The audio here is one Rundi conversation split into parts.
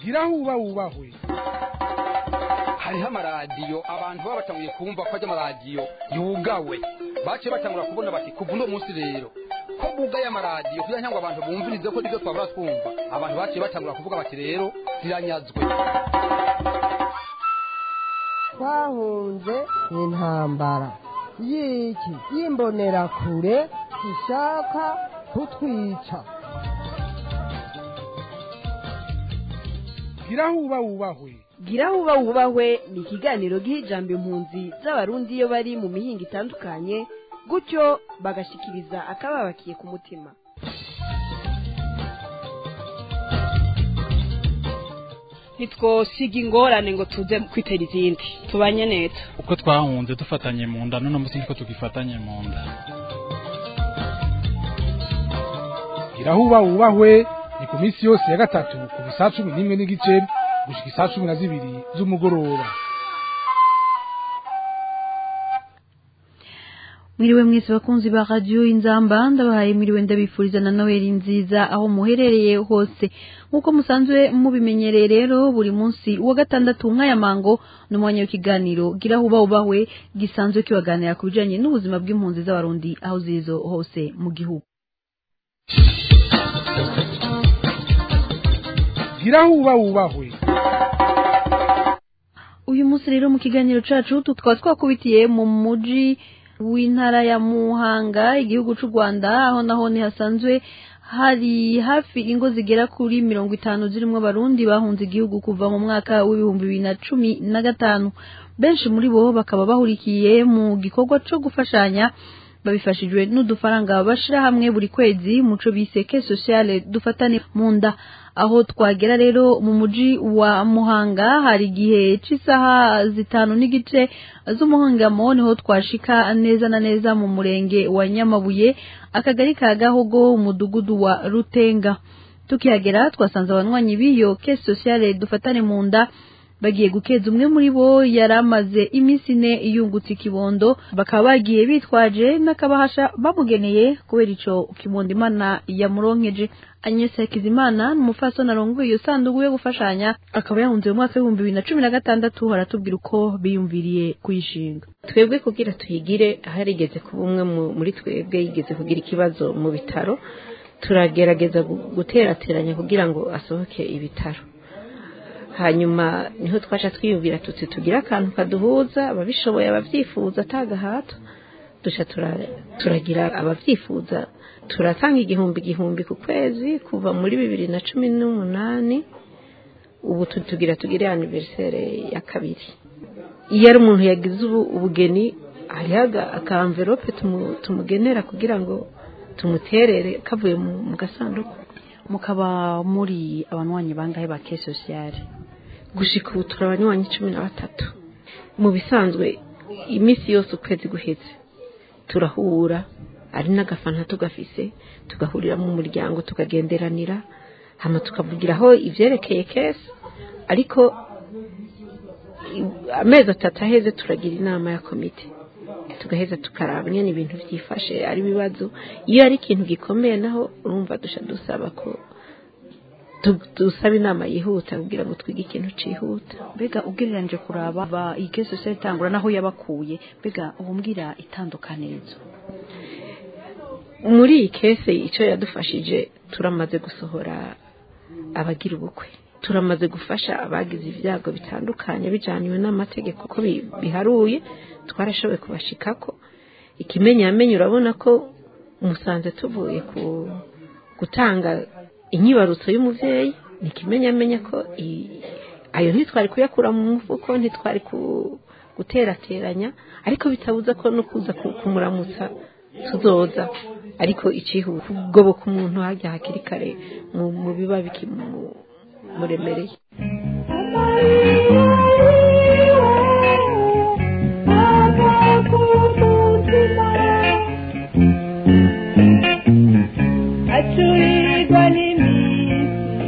gira aho uba wubahwe hariho amaradiyo abantu baba batanguye kumva ko ajya amaradiyo yugawe baciye batangura kubona bati kuva uno munsi rero ko bugaye amaradiyo kugira ngo abantu bumvirize ko nibyo twabura twumva abantu baciye batangura kuvuga bati rero ziranyazwe twahunze intambara y'iki y'imbonerakure ishaka kutwica gira aho uba wubahwe gira aho uba wubahwe ni ikiganiro giha ijambo impunzi z'abarundi iyo bari mu mihinga itandukanye gutyo bagashikiriza akababakiye ku mutima ntitwosiga ingorane ngo tuze kwitera izindi tubanye neza uko twahunze dufatanye mu nda none munsi niko tugifatanye mu nda gira aho uba wubahwe ni ku minsi yose ya gatatu ku bisaha cumi n'imwe n'igice gushika isaha cumi na zibiri z'umugoroba mwiriwe mwese bakunzi ba radiyo inzamba ndabahaye mwiriwe ndabifuriza na noheli nziza aho muherereye hose nk'uko musanzwe mubimenyereye rero buri munsi wa gatandatu nk'aya mango ni umwanya w'ikiganiro gira aho uba ubahwe gisanzwe kibaganira ku bijyanye n'ubuzima bw'impunzi z'abarundi aho zirizo hose mu gihugu gira aho uba wubahwe uyu munsi rero mu kiganiro cacu tukaba twakubitiye mu muji w'intara ya muhanga igihugu cy'u rwanda aho naho hasanzwe hari hafi ingo zigera kuri mirongo itanu zirimo abarundi bahunze igihugu kuva mu mwaka w'ibihumbi bibiri na cumi na gatanu benshi muri bo bakaba bahurikiye mu gikorwa cyo gufashanya babifashijwe n'udufaranga bashyira hamwe buri kwezi muco bise ke sociale dufatane mu nda aho twagera rero mu muji wa muhanga hari igihe cy'isaha zitanu n'igice z'umuhangamo niho twashika neza na neza mu murenge wa nyamabuye akagari ka gahogo umudugudu wa rutenga tukihagera twasanze abanywanyi b'iyo ke sociale dufatane mu nda bagiye gukeza umwe muri bo yari amaze iminsi ine yungutse ikibondo bakaba bagiye bitwaje n'akabahasha bamugeneye kubera ico kibondo imana yamuronkeje Agnes Hakizimana ni umufasoni arongoye iyo sanduku yo gufashanya akaba yahunze mu mwaka w'ibihumbi bibiri na cumi na gatandatu haratubwira uko biyumviriye kuyishinga twebwe kugira tuyigire harigeze kuba umwe muri twebwe yigeze kugira ikibazo mu bitaro turagerageza guterateranya kugira ngo asohoke ibitaro hanyuma niho twaca twiyumvira tuti tugira akantu kaduhuza ababishoboye ababyifuza atagahato duca turagira ababyifuza turatanga igihumbi igihumbi ku kwezi kuva muri bibiri na cumi n'umunani ubu tugira tugire aniveriseri ya kabiri iyo ari umuntu yagize ubugeni hariho akamverope tumugenera kugira ngo tumuterere kavuye mu gasanduku mukaba muri abanywanyi bangahe ba ke sociale gushika ubu turi abanywanyi cumi na batatu mu bisanzwe iminsi yose ukwezi guheze turahura ari n'agafanta tugafise tugahurira mu muryango tukagenderanira hano tukavugiraho ibyerekeye kesi ariko amezi atatu aheze turagira inama ya komite tugaheza tukaraba nyine ibintu byifashe ari ibibazo iyo ari ikintu gikomeye naho urumva dusha dusaba ko dusaba inama yihuta kugira ngo twige ikintu cyihuta mbega ugereranyije kuraba iyi kesi yose itangura naho yabakuye mbega ubumbwira itandukanirizo muri iyi kese icyo yadufashije turamaze gusohora abagira ubukwe turamaze gufasha abagize ibyago bitandukanye bijyaniwe n'amategeko ko biharuye twarashoboye kubashikako ikimenyamenyo urabona ko musanze tuvuye ku gutanga inyibarutso y'umubyeyi ni ikimenyamenya ko ayo ntitwari kuyakura mu mufuko ntitwari guterateranya ariko bitabuza ko no kuza kumuramutsa tuzoza ariko ikihuta kugoboka umuntu hajya hakiri kare mu biba bikimuremereye acurirwa n'imizi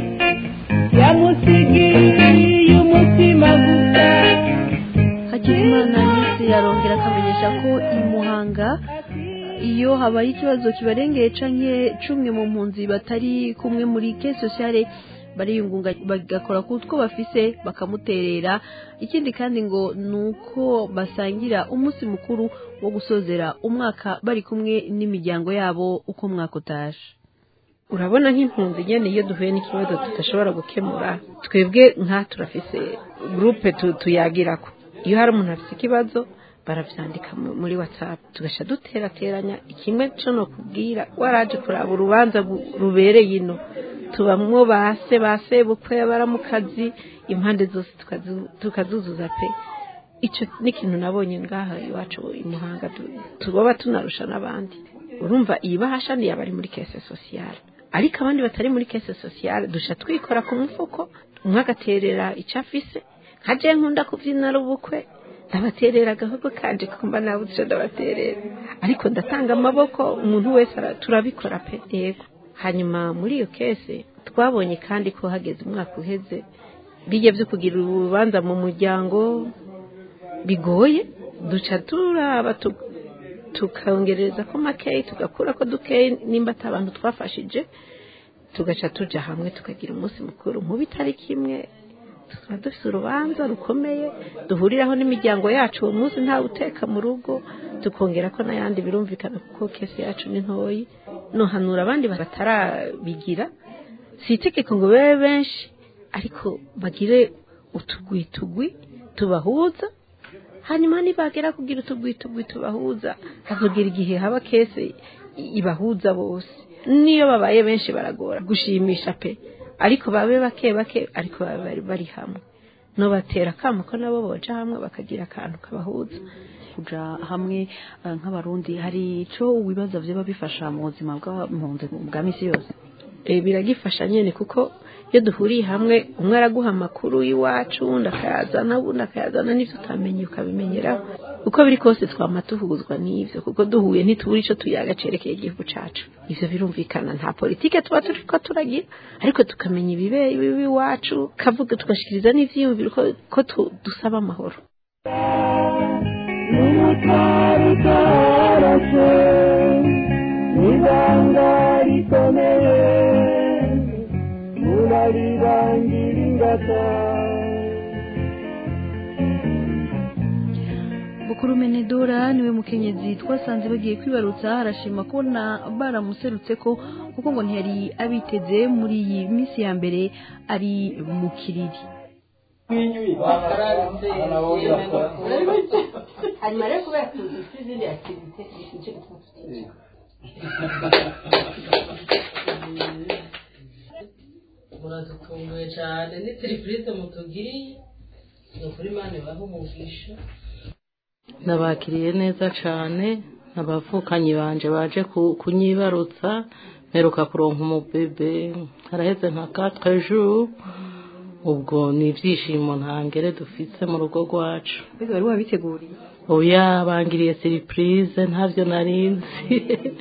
yamusigiye umutima gusa hakizimana nyinshi yarongera akamenyesha ko imuhanga iyo habaye ikibazo kibarengeye canke cumwe mu mpunzi batari kumwe muri ke sociale bariyungunga bagakora ku two bafise bakamuterera ikindi kandi ngo ni uko basangira umunsi mukuru wo gusozera umwaka bari kumwe n'imiryango yabo uko umwaka utaje urabona nk'impunzi nyene iyo duhuye n'ikibazo tudashobora gukemura twebwe nka turafise gurupe tuyagirako iyo hari umuntu afise ikibazo baravyandika mu- muri whatsapp tugasha duterateranya ikimwe co no kubwira waraje kuraba urubanza gu- rubereye ino tubamwo base base bukwe baramukazi impande zose tukazu- tukazuzuza pe ico ni ikintu nabonye ngaha iwacu i muhanga tu- tuboba tunarusha n'abandi urumva iyi bahasha ni abari muri kese sociale ariko abandi batari muri kese sociale dusha twikora ku mufuko umwe agaterera icyo afise nka je nkunda kuvyina ari ubukwe ndabaterera agahogo kanje kumva nawe uca ndabaterera ariko ndatanga amaboko umuntu wese ara- turabikora pe yego hanyuma muri iyo kese twabonye kandi ko hageze umwaka uheze bijya byo kugira urubanza mu muryango bigoye duca turaba tu- tukongereza ko makeyi tugakura ko dukeyi nimba ata abantu twafashije tugaca tuja hamwe tukagira umunsi mukuru nk'ubu itariki imwe tuba dufite urubanza rukomeye duhuriraho n'imiryango yacu uwo munsi ntawe uteka mu rugo tukongera ko n'ayandi birumvikana kuko kese yacu ni ntoyi nohanura abandi batarabigira si itegeko ngo babe benshi ariko bagire utugwi tugwi tubahuza hanyuma nibagera kugira utugwi tugwi tubahuza hazogera igihe haba kese i- ibahuza bose niyo babaye benshi baragora gushimisha pe ariko babe bake bake ariko babe bari bari hamwe nobatera akamo ko nabo boja hamwe bakagira akantu kabahuza kuja hamwe eh, nk'abarundi hari ico wibaza vyoba bifasha mu buzima bw'impunzi bwa misi yose Eh, biragifasha nyene kuko iyo duhuriye hamwe umwe araguha amakuru y'iwacu undi akayazana undi akayazana n'ivyo utamenye ukabimenyeraho uko biri kose twama tuhuzwa n'ivyo kuko duhuye ntitubura ico tuyaga cerekeye igihugu cacu ivyo birumvikana nta politike tuba turiko turagira ariko tukamenya ibibeye iwacu kavuga tugashikiriza n'ivyiyumviro ko, ko tu- dusaba amahoro n'umutwaro utarashe n'ibanga rikomeye murarirangira ingata bukuru menedora niwe mukenyezi twasanze bagiye kwibarutsa arashima kubona baramuserutse ko kuko ngo ntiyari abiteze muri iyi minsi ya mbere ari mu kiriri hanyuma rero kubera dufite izindi activite nicyo gituma muradutunguye cyane ni serivisi mutugiriye ni ukuri mani baha umugisha nabakiriye neza cyane abavukanyi banje baje ku- kunyibarutsa mperuka kuronka umubebe haraheze nka quatre jours ubwo ni ibyishimo ntangere dufise mu rugo rwacu mbega wari wabiteguriye oya bangiriye surprise ntavyo narinzi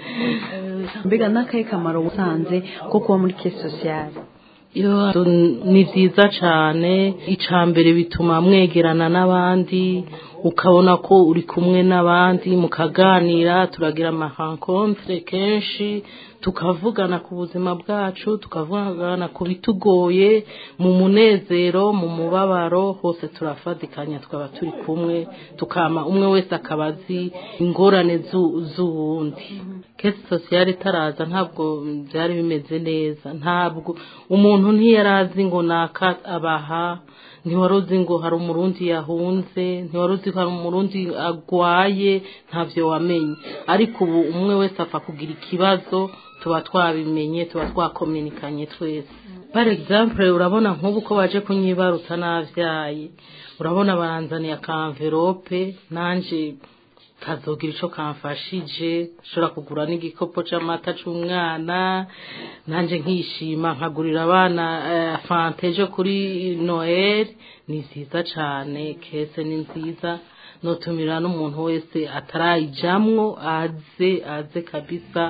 mbega n'akahe kamaro usanze ko kuba muri kesi sosiyale iyo ni byiza cyane icya mbere bituma mwegerana n'abandi ukabona ko uri kumwe n'abandi mukaganira turagira amahankontre kenshi tukavugana ku buzima bwacu tukavugana ku bitugoye mu munezero mu mubabaro hose turafatikanya twaba turi kumwe tukama umwe wese akaba azi ingorane zu- z'uwundi kesi sosiyale itaraza ntabwo byari bimeze neza ntabwo umuntu ntiyari azi ngo naka abaha ntiwari uzi ngo hari umurundi yahunze ntiwari uzi ko hari umurundi agwaye ntabyo wamenye ariko ubu umwe wese apfa kugira ikibazo tuba twabimenye tuba twakominikanye twese par exemple urabona nk'ubu ko baje kunyibaruta navyaye urabona baranzaniye akamverope nanje kazogira ico kamfashije nshobora kugura n'igikopo c'amata c'umwana nanje nkishima nkagurira abana eh, fanta ejo kuri noel ni nziza cane kese ni nziza notumira n'umuntu wese atarayijamwo aze aze kabisa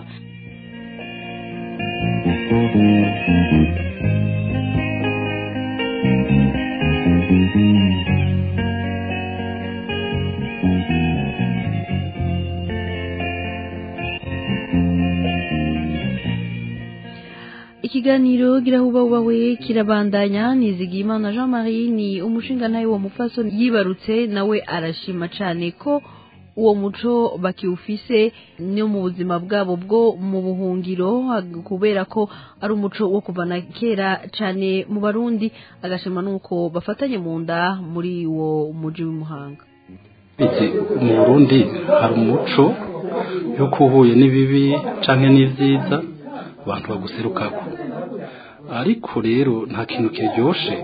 iki ikiganiro girahubahubawe kirabandanya nizigiyimana jean marie ni umushinga nawe wa mufaso yibarutse nawe arashima cyane ko uwo muco bakiwufise no mu buzima bwabo bwo mu buhungiro kubera ko ari umuco wo kuva na kera cyane mu barundi agashima nuko bafatanye mu nda muri uwo muji w'imuhanga mu burundi hari umuco yuko uhuye n'ibibi cyangwa n'ibyiza abantu baguserukako ariko rero nta kintu kiryoshe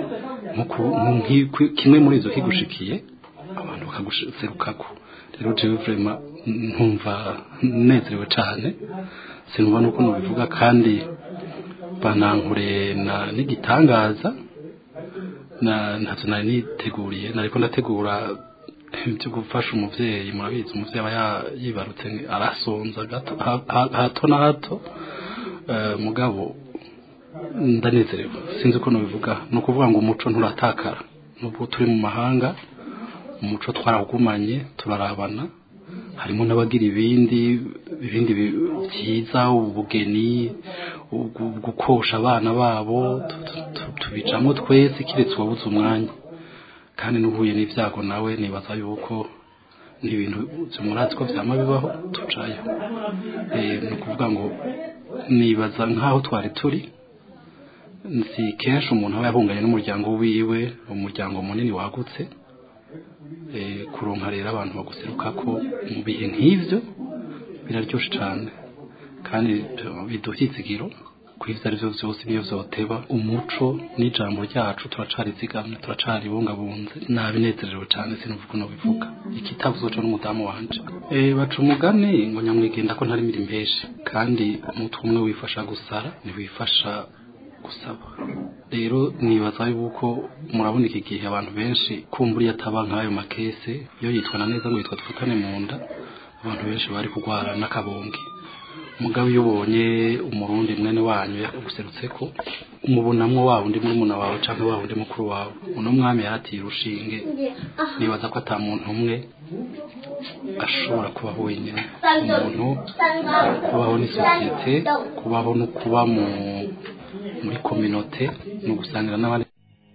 kimwe muri izo kigushikiye abantu bakaguserukako rero jewe vrema ntumva nezerewe cyane sinumva nuko nubivuga kandi banankure na n'igitangaza na ntacyo nari niteguriye nariko ndategura byo gufasha umuvyeyi murabizi umuvyeyi aba yibarutse arasonza hato na hato mugabo ndanezerewe sinzi uko nubivuga ni ukuvuga ngo umuco nturatakara nubwo turi mu mahanga umuco twarawugumanye turarabana harimo n'abagira ibindi ibindi byiza ubugeni gukosha abana babo tubicamo twese kiretse uwabuze umwanya kandi n'uhuye n'ibyago nawe nibaza yuko n'ibintu murazi ko byama bibaho tucayo ni ukuvuga ngo nibaza nk'aho twari turi si kenshi umuntu aba yahunganye n'umuryango wiwe umuryango munini wagutse kuronka rero abantu baguseruka ko mu bihe nk'ibyo biraryoshye cyane kandi biduha izigiro ku ibyo ari byo byose niyo byoteba umuco n'ijambo ryacu turacarizigamye turacaribungabunze nabinezerewe cyane sinuvuga uno bivuga ikitavuze cyo n'umudamu wanje baca umugani ngo nyamwigenda ko ntari mirimo menshi kandi umutwe umwe wifasha gusara ntiwifasha gusaba rero nibaza yuko murabona iki gihe abantu benshi kumbura iyo ataba nk'ayo makese iyo yitwana neza ngo yitwa dufatane mu nda abantu benshi bari kurwara n'akabonge mugabo iyo ubonye umurundi mwene wanyu yaguserutse ko umubonamwo wa undi murumuna wawe cyangwa wa undi mukuru wawe uno mwami yaratiye urushinge nibaza ko ata muntu umwe ashobora kubaho wenyine umuntu kubaho n'isosiyete kubaho no kuba mu muri kominote ni ugusangira n'abandi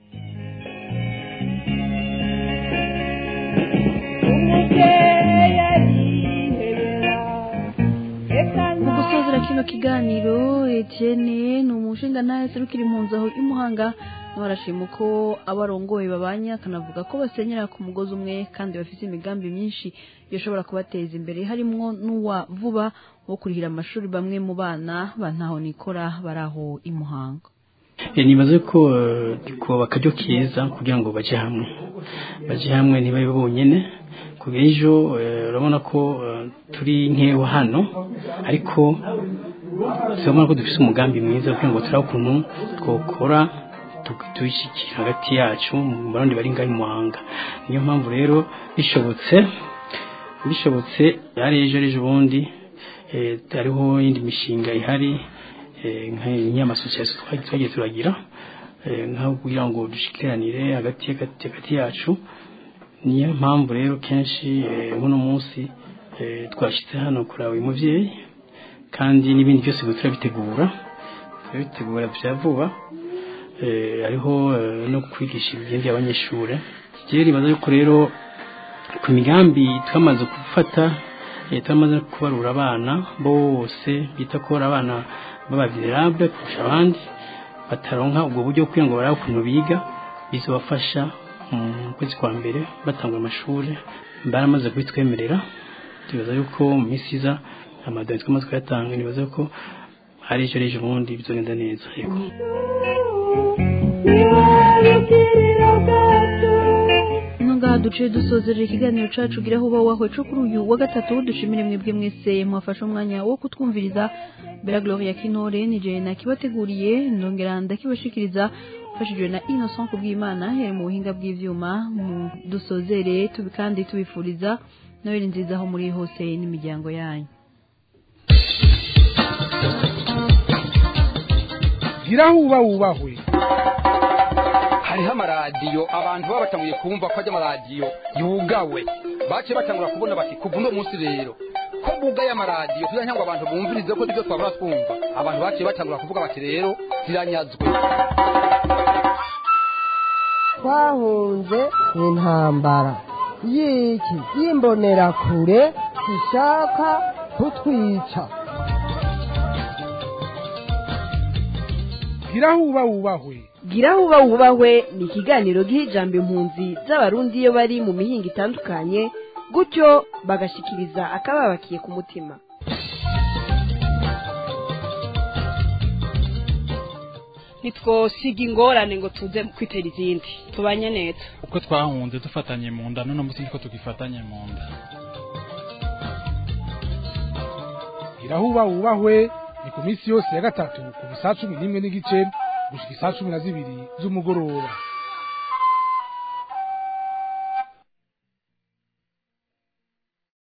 mu gusozera kino kiganiro Etienne ni umushinga nawe serukira impunzi aho imuhanga nawe arashima uko abarongoye babanye akanavuga ko basenyera ku mugozi umwe kandi bafite imigambi myinshi yoshobora kubateza imbere harimwo n'uwa vuba wo kurihira amashuri bamwe mu bana bantaho nikora bari aho imuhanga nibaze ko ko bakaryo kiza kugira ngo baje hamwe baje hamwe ntibabe bonyene kugira ejo urabona ko turi nkeho hano ariko turabona ko dufite umugambi mwiza kugira ngo turabe ukuntu twokora tuyishyikira hagati yacu mu barundi bari ngaho imuhanga niyo mpamvu rero bishobotse bishobotse yari ejo ejo bundi hariho indi mishinga ihari nk'amasosiyete twagiye turagira nkaho kugira ngo dushikiranire hagati hagati yacu niyo mpamvu rero kenshi nk'uno munsi twashyize hano kureba uyu mubyeyi kandi n'ibindi byose turabitegura turabitegura bya vuba hariho no kwigisha ibigenda by'abanyeshuri rero ribaza yuko rero ku migambi twamaze gufata twamaze kubarura abana bose bita ko ari abana b'abavirable kurusha abandi bataronka ubwo buryo kugira ngo barabe ukuntu biga bizabafasha mu kwezi kwa mbere batanga amashuri baramaze kubitwemerera tubaza yuko mu minsi iza amadorari twamaze kuyatanga nibaza ko hari ejo ejo bundi bizogenda neza yego ngaha duciye dusozerera ikiganiro cacu gira huba wahwe co kuri uyu wa gatatu dushimire mwebwe mwese mwafashe umwanya wo kutwumviriza bera gloria kinore nije nakibateguriye ndongera ndakibashikiriza mfashijwe na innocent kubw'imana yari mu buhinga bw'ivyuma mu dusozere tubi kandi tubifuriza noheli nziza aho muri hose n'imiryango yanyu gira huba wubahwe hariho amaradiyo abantu baba batanguye kumva ko ajya amaradiyo yugawe baciye batangura kubona bati kuva uno munsi rero ko ko bugaye amaradiyo kugira ngo abantu bumvirize ko nibyo twabura twumva abantu baciye batangura kuvuga bati rero ziranyazwe twahunze intambara y'iki y'imbonerakure zishaka kutwica gira huba wubahwe gira huba wubahwe ni ikiganiro giha ijambo impunzi z'abarundi iyo bari mu mihinga itandukanye gutyo bagashikiriza akababakiye ku mutima ntitwosiga ingorane ngo tuze kwitera izindi tubanye neza uko twahunze dufatanye mu nda none munsi niko tugifatanye mu nda gira huba wubahwe ni ku minsi yose ya gatatu kuva saa cumi n'imwe n'igice gushika isaa cumi na zibiri z'umugoroba